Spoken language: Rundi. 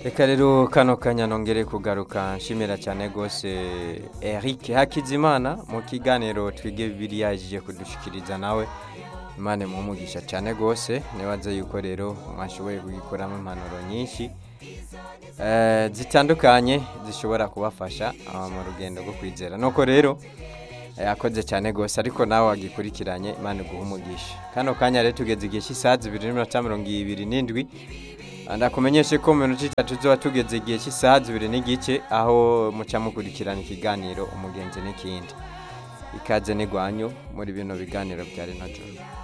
reka rero kano kanya nongere kugaruka nshimira cyane rwose Eric Hakizimana mu kiganiro twige bibiliya yaje kudushikiriza nawe imana mumugisha cyane rwose nibaze yuko rero mwashoboye kugikuramo impanuro nyinshi eh, zitandukanye zishobora kubafasha ah, mu rugendo rwo kwizera nuko rero yakoze cyane rwose ariko nawe wagikurikiranye imana iguha umugisha kano kanya rero tugeze igihe cy'isaha zibiri n'iminota mirongo ibiri n'indwi ndakumenyeshe ko mu minota itatu tuba tugeze igihe cy'isaha zibiri n'igice aho muca mukurikirana ikiganiro umugenzi n'ikindi ikaze n'igwanyu muri bino biganiro bya rino joro